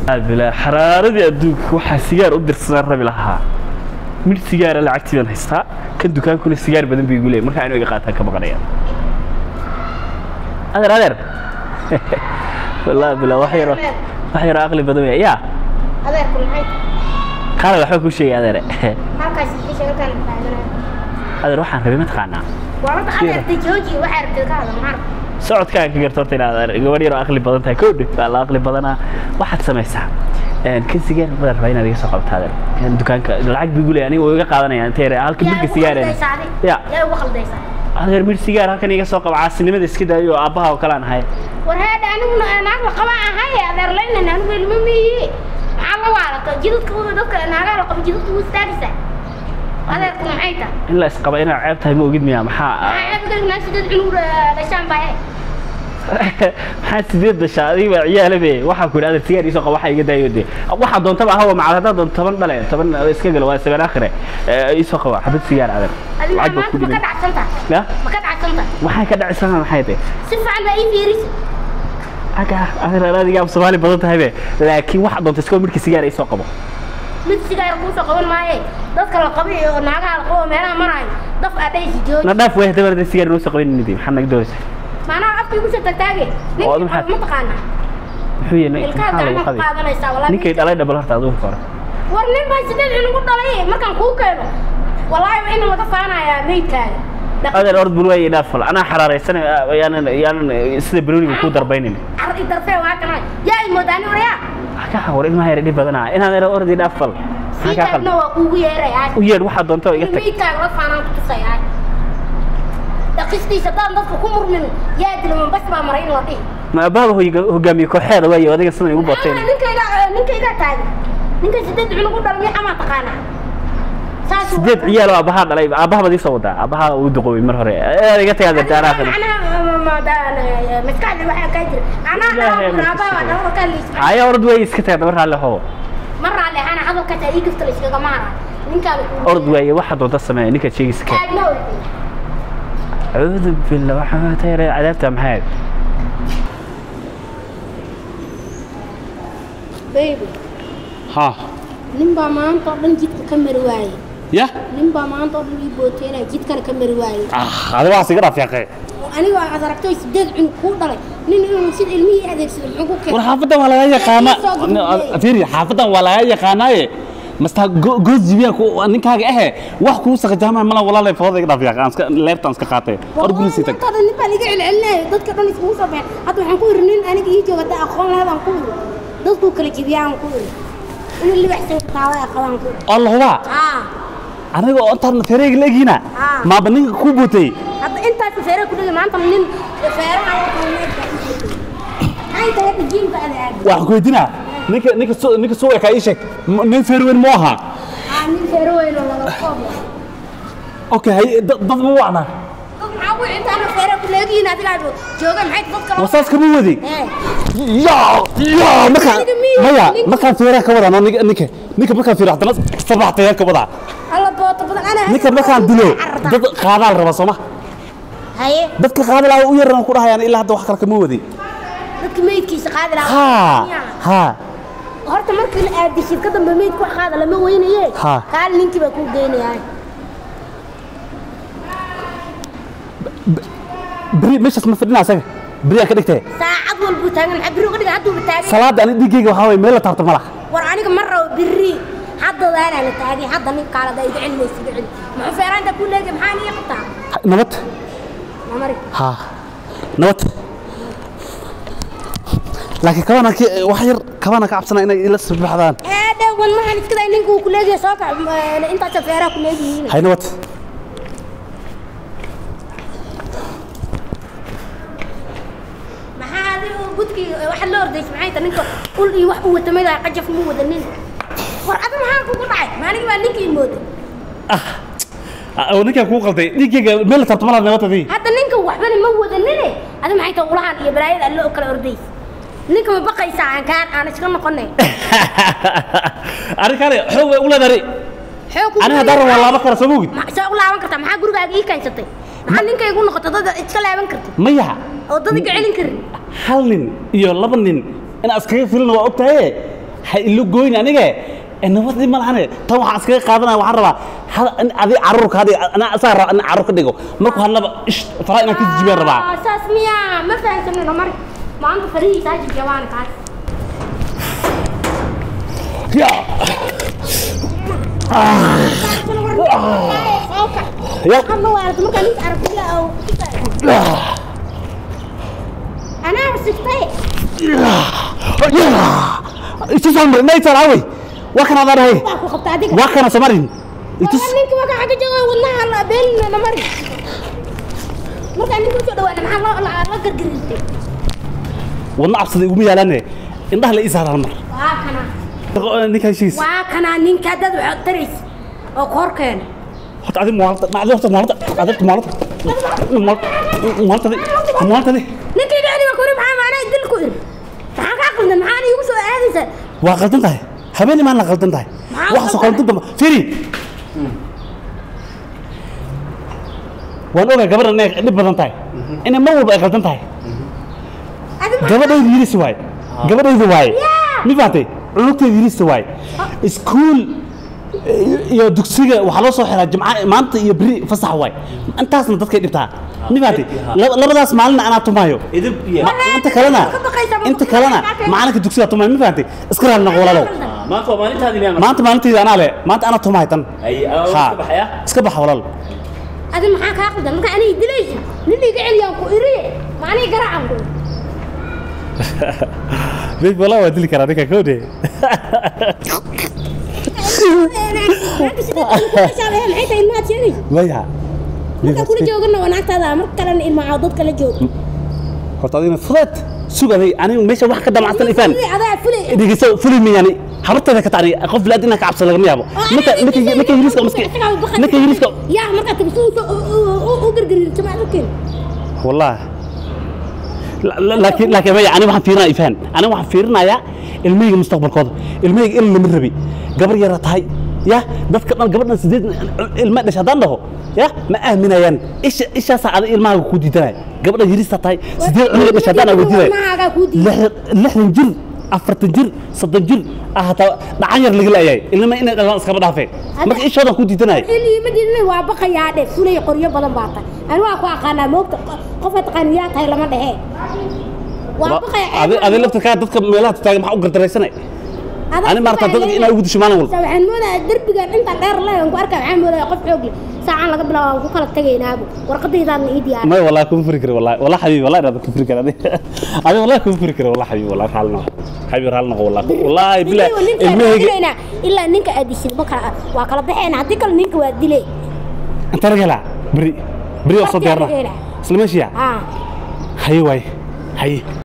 bilaa xaraaradii adduunka waxaa sigaar u dirsanaan rabi lahaa midh sigaara lacagtii baan haystaa kan dukaankuna sigaar badan bay igu leeyahay markaa inuu iga qaataan ka baqanaya adeer adeer wallaahi bilaa wax yaroo wax yaroo aqli badan weya yaa adeerku maxay qaala waxba kuu sheegay adeere halkaas isha halkaan taaganaa adeer waxaan rabay mataqaanaa waa horta adeerta jooji waxaa rabtay ka hadal maxaa socodkaan ka garta horta inaad adeer gabadh yaroo aqli badan tahay kowdhe waa la aqli badanaa waxaad samaysaa een, kan sigaar badan rabaa inaad iga soo qabta adeer Een, dukaanka lacag buu igu leeyahay aniga wuu iga qaadanaya intee yare halka midka sigaareen Ya. yaa ugu khaldaysaa adeer midh sigaar halkan iga soo qaba caasinimada iska daayo oo aabbaha oo kale aan ahay war heedha aniguna naag la qaba ahay adeer leynan anigu ilma miyi maxaa la waalata jidadka wada dadka naagaa la qaba jidadka wuu istaagaysaa adeerku maxay tahay in la isqaba inaad ceeb tahay ma ogid miya maxaa maxaa abdal naa sidad cunug dhashaan baa he maxaa sideed dashaa adiga baa ciyaala be waxaa ku yidhi adeer sigaar iisoo qaba waxaa iga daayo de waxaa doontaba ahawa macad haddaad doonto toban dhale toban iska galo waa sabeen akhire Eh, iisoo qaba xabad sigaar adeer adi lacag baa maanta ku ma ka dhimay dhacsanta ya ma ka dhacsanta waxay ka dhacisana maxay tahay si fiican baa ii fiirisa aga adeer adiga af soomaali badan tahay be laakiin waxaa doonta iskoo midhka sigaar iisoo qabo mid sigaar kuusoo qaban maaye dadka la qabay iyo naagaha la qabo meelaha maraayo daf adhaysi jooji na dhaaf way haddaba hadda sigaar inoo soo qabanin maxaa naga doonaysaa maanaha afka igu soo tagtaage Oo, ninkii maxaad- ma taqaanaa muxuu yahay ilkaha maxaa lagu gacmaha ku qaday qaadanaysaa walaa ninkay dhalay dhabal horta adigu hore war nin baa sideed cunugu dhalay markaan kuu keeno wallaahi waa in laga faanayaa meydkaaga Dhaq- adeer ord bul waay dhaafal anaa xaraaraysan yaanan yaanan sida banooniga ku darbaynin car i darfee waa kana yaa i moodaani waryaa ka hawar ilmaha yar dhib badanaa inaan yar ordi dhaafal sii maxaa kaa taagna qaldan waa kuugu yeerayaa u yeedh waxaa doonta iga in tag meydkaaga la faanaan ku tusayaa dhaqistiisa haddaan dadka ku murmin yaa dilman bas baa maray in la dhihi ma abaaba hogaamiye kooxeeda waaye adiga sidan igu bateen Ah, ninkayga ninkayga taagan ninka sideed cunug u dhalmay amaa taqaanaa saas sideed ciyaal oo aabbahaa dhalay aabbaha baad ii soo wadaa aabbaha uu duqoobay mar hore ee iga tagaa darta anaa kana maskaxda waxaa kaa jira anaa Ilaahay dhalaa ma aabbaha dhalo ka liis haya orod way iska tagaa dabar raalle hoo mar raale ana hadalkaas ii gafta la iskaga maara ninkaan orod waaye waxaa doonta sameeya ninkaad sheegaysa ka taagna acuudu billah waxaa tayara cadaabta maxay baby ha nin baa maanta oo dhan jidka ka mari waayey ya nin baa maanta oo dhan ii booteynaya jidkana ka mari waayey ah adiga waxaas iga dhaaf yaaqee aniga aad aragtay sideed cunug kuu dhalay nin inuu sida ilmihii adeegsado muxuu ku war keenay xaafadan waa laga yaqaana Soo gudbiyey. fiiri xaafadan waa laga yaqaanaaye masta goos jibiya ku ninkaaga ahe wax kuu saqajaamaa mala walaalay fooda iga dhaaf yaaqe aan iska leertaan iska qaatay or gurisi tag Maanta nin baa liga celcelinaya dadka dhan iskugu soo baxeen hadda waxaan ku iri nin aniga ii jooga hadda aqoon lahayd aan ku iri dadkuu kala jebiyaan ku iri inuu libaxsan kataaway qabaan ku iri allah hubaa haa aniga oo intaan feereyga la egina Ah. maaba ninka ku bootay hadda intaas feere ku dhigay maanta nin feeraha anta hadda jiimka ada aadi waxaan ku weydiinaa ninka ninka soo ninka soo ekaa ii sheeg m- nin feer weyn mu ahaa haa nin feere weyn oo laba koob leh okay hay dad dad ma wacna dad maxaa ku intaana feere ku leegihiin adiga aad jooga maxay dadka loo wasaas kama wadi ee ya ya markaan Aniga miyi- maya ninka- markaan feeraha ka wadaa ninka ninka ninka markaan feeraha haddana sabax tayar ka wadaa alla booto badan ana ninka markaan dilo dad qaadaal raba sooma haye dadka qaadalaa u yaran ku dhahayaan ilaa hadda wax kale kama wadi dadka meydkiisa qaadi ha lahaa ha horta markii la aadi shirka dambe meydku wax qaada lama weynaye Ha. kaal ninkii baa kuu geynayaa beri meeshaas ma fadhina asaga beri aan ka dhigtay saacad walbuu taagan maxaa biri uga dhiga hadduuba taagan salaada ani dhiiggayga waxaa waye meel la taabto ma laha war aniga ma rabo biri haddadaanaa la taagay hadda nin kaalada iga celinaysa iga celin muxuu feeraanta ku leegay maxaa niga qabtaa nabad mamari ha nabad laakiin kabana ki wax yar kabana ka cabsana inay ila sabaxdaan ee dhewan maxaan iska day ninka uu ku leegaya soo kac intaasa feeraha ku leegihiin hay nabad maxaa adiga gudkii waxaad la ordaysa maxay tahay ninka ul iyo wax u wata maydaa qajaf mu wadanin war adi maxaa kugu dhacay maaligi baa ninkii mooda oo ninkaan kuu qalday dhiiggayga meel la taabto ma laha nabadadii hadda ninka waxbana ma wadanine adi maxay tahay ulahan iyo balaayada alle oo kala ordaysa ninka ma baqaysaa aan kaan aan iska noqonay arrinkaani xoog way u leedahay xoog aniga haddaan rabo waa laaban kara soo mogid saa u laaban kartaa maxaa gurigaaga ii kaansatay maxaa ninkaygu noqota dad iska laaban kartid maya oo dad iga celin karin hal nin iyo laba nin in iskaga filin waa ogtahay ha ilo goyni anige ee nabadii ma lahane tan waxaan iskaga qaadanaya waxaan rabaa hada in adi caruurka hadi anaa asaa raba in caruur ka dhigo markuu hadlaba ish faraha inaan ka jijibiyaan rabaa Ah, saas miyaa ma fahansanino mari maanta farihiisaa jijabaan kaas ya ya hadla waarata markaa ninka aragtila oo anaa sigtay itusaan mar inaysan awey waa kana adaan hay baa ku qabta adiga waa kana samarin itus Marka ninka markaa xagga jooga wadnaha la beenina mari markaa ninka usoo dhawaana maxaa loo la la gargarisay wadna cabsada iguma yaalaane indhaha la ii saaraan mar waa kana ninka heshiis waa kana ninka dad waxaad taraysa oo koor keena horta adi maalta ma adi horta maalta adi maalta maalta maalta ninka iga celiba kuri maxaa maanaa dil ku iri maxaa kaa qaldan maxaana iigu soo aadaysa waa qaldan tahay habeenii maan la qaldan tahay Maxaa waxa soo qaldan qaldan dama firi waan ogaa gabadhan inay dhib badan tahay inay mar walba ay qaldan tahay adi maxaa gabadhaydu yirisi waaye gabadhaydu waaye Yeah. mi fahatay cunugteedu yirisi waaye iskuul iyo dugsiga waxaa loo soo xiraa jimca maanta iyo beri fasax waaye intaasna dadkay dhibtaa mi fahatay Laba- labadaas maalinna anaa tumaayo idib iyo Ma- inta kalena ka baqaysaa, ma inta ku kalena baqaysaa. macalinka dugsiga tumaayo mi fahatay iska raali noqo walaalow maanta waa maalintaadii miyaa maanta maalinteeda anaa le maanta anaa tumahay tan ay aa Ha. iska baxaya iska baxa walaal adi maxaa kaa qaldan marka aniga dilaysa nin iga celiyaan ku iriye ma aniga garaacan ku big walaa waa dili karaa ninka kowde maxay tahay ilmaad sheegaysa maya markaa kula joogana waa naagtaada mar kalena ilmaa dad kala jooga horta adigna fudeed sug aday aniga meesha wax ka damacsan ifaan adaa fulay dhegeyso fuli miyani habarteeda ka tacni qof laad inaa ka cabsan lagama yaabo ninka ninka ninka yiriska maski ninka yiriska yaa markaa tagsi u gargarin jamaad ukeen والله لا- لا- لكن لكن مي انا waxaan fiirinaya ifaan ana waxaan fiirinayaa ilmahayga mustaqbalkooda ilmahayga in lama rabi gabar yara tahay ya dadka dhan gabadhan sideed ilma dhash haddaan dhaho ya ma aaminayaan isha ishaasaa ada ilmahaaga ku diidanaya gabadhan yarista tahay sideed cunuga dhash haddaan awoodinaya ilmahaagaa kuu diidan. lixdan lixdan jir afartan jir soddon jir ah hataa dhacan yar laga laayahay ilma inay dhalaan iskaba dhaafeen marka ishoodan ku diidanaya ma diidana waa baqayaa dhe fulay qoryo badan baa tahay ani waa ku aqaanaa moogta qofka taqaani yaa tahay lama dhehe waa baqaya adi adi laftirkaa dadka meelaha taagan maxaa u gardaraysanay ani maarta dadka inaa ugu disho maalin walba waxaan moodaa derbigan intaan dheer leeyan ku arkaa waxaan moodaa qof xoog leh saacaan laga bilaabo waan ku kala tagaynaabu warqadaydaadna ii diyaar ما والله كون فريكر والله والله حبيبي والله انا كون فريكر انا انا والله كون فريكر والله حبيبي والله حالنا حبيبي حالنا والله والله بالله المهج ilaa ninka aad dishid ma kala waa kala baxeen haddii kale ninka waa dilay انت رجلا بري بري وصل ديرنا رجلا. سلمشيا haa هي واي هي